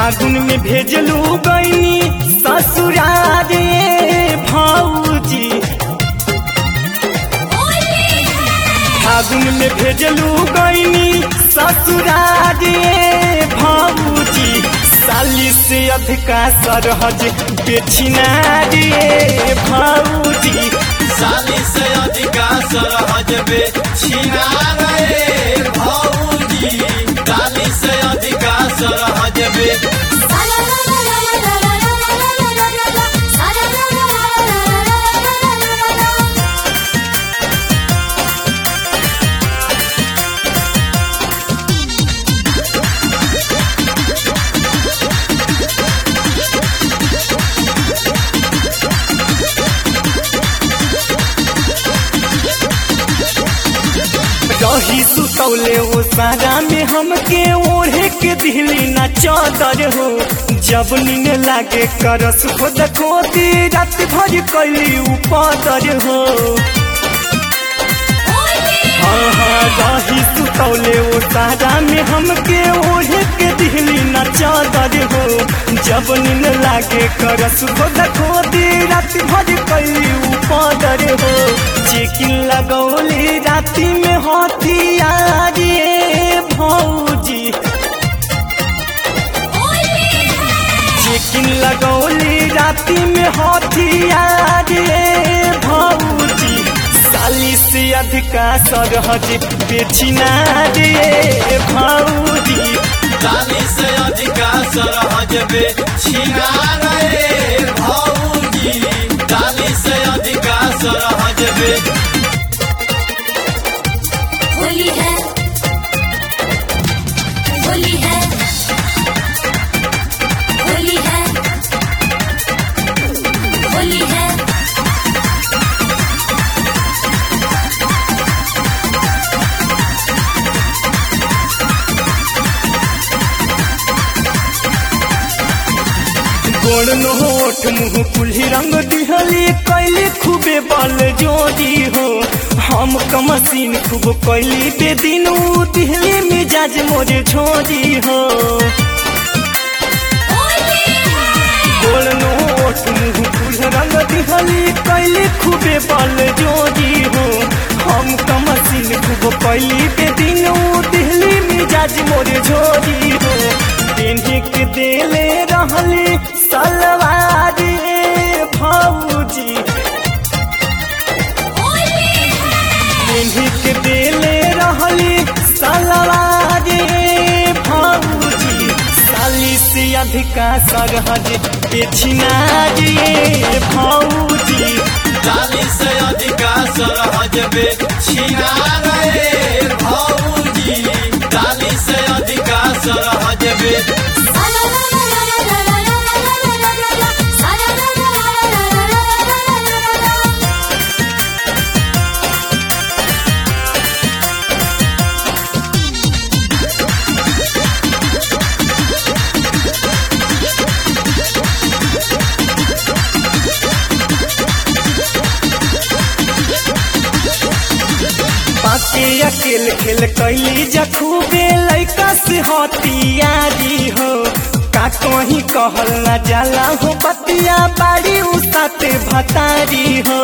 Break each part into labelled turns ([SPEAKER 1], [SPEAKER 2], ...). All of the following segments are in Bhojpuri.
[SPEAKER 1] फागुन में भेजलू गईनी ससुरारे भौजी फागुन में भेजलू गईनी ससुरारे भौजी साली से अधिका सरहज बेचिना रे भौजी
[SPEAKER 2] साली से अधिका सरहज बे छिना रे भौजी साली से अधिका सरहज बे
[SPEAKER 1] रही सुतौले ओ सारा में हमके ओढ़े के दिली ना चादर हो जब नींद लागे करस खुद खोदी रात भर कैली उपादर हो हाँ हाँ रही सुतौले ओ सारा में हमके ओढ़े के दिली ना चादर हो जब नींद लागे करस खुद खोदी रात भर कैली उपादर हो चेकिन लगौली राती में हथियार रे भौजी चेकिन लगौली राती में हथियार रे भौजी साली से अधिका सरहज बेचिना रे भौजी
[SPEAKER 2] साली से अधिका सरहज बे छिना रे भौजी साली से अधिका सरहज बे
[SPEAKER 3] होली है होली है होली है होली है
[SPEAKER 1] गोड़ नोट मुँह कुल्ही रंग दिहली कैली खूबे बल जोड़ी हो हम कमसीन खूब कैली बेदिन दिहली मिजाज मोरे छोड़ी हो गोड़ नोट मुँह कुल्ही रंग दिहली कैली खूबे बल जोड़ी हो हम कमसीन खूब कैली बेदिन दिहली मिजाज मोरे छोड़ी हो पेन्हे के देले रहली सलवार रे भौजी पेन्हे के देले रहली सलवार रे भौजी साली से अधिका सरहज बेचिना रे भौजी
[SPEAKER 2] साली से अधिका सरहज बे छिना रे भौजी साली से अधिका सरहज बे
[SPEAKER 1] पाके अकेल खेल कैली जखूबे लैका से हथियारी हो का कहीं कहल न जाला हो बतिया बाड़ी उसाते भतारी हो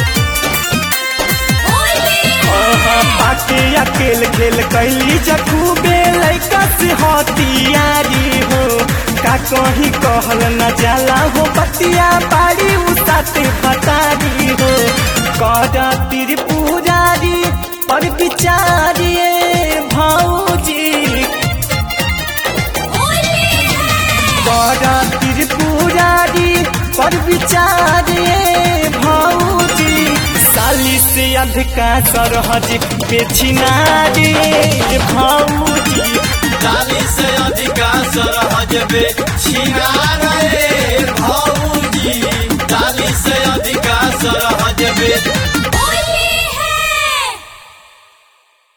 [SPEAKER 1] हाँ, पाके अकेल खेल कैली जखूबे लैका से हथियारी हो का कहीं कहल न जाला हो बतिया बाड़ी उसाते भतारी हो कर त्रिपुरारी पर विचारिए भौजी कर त्रिपुरारी पर विचारिए भौजी साली से अधिका सरहज बेचिना रे भौजी
[SPEAKER 2] साली से अधिका सरहज बे छिना रे भौजी साली से अधिका सरहज बे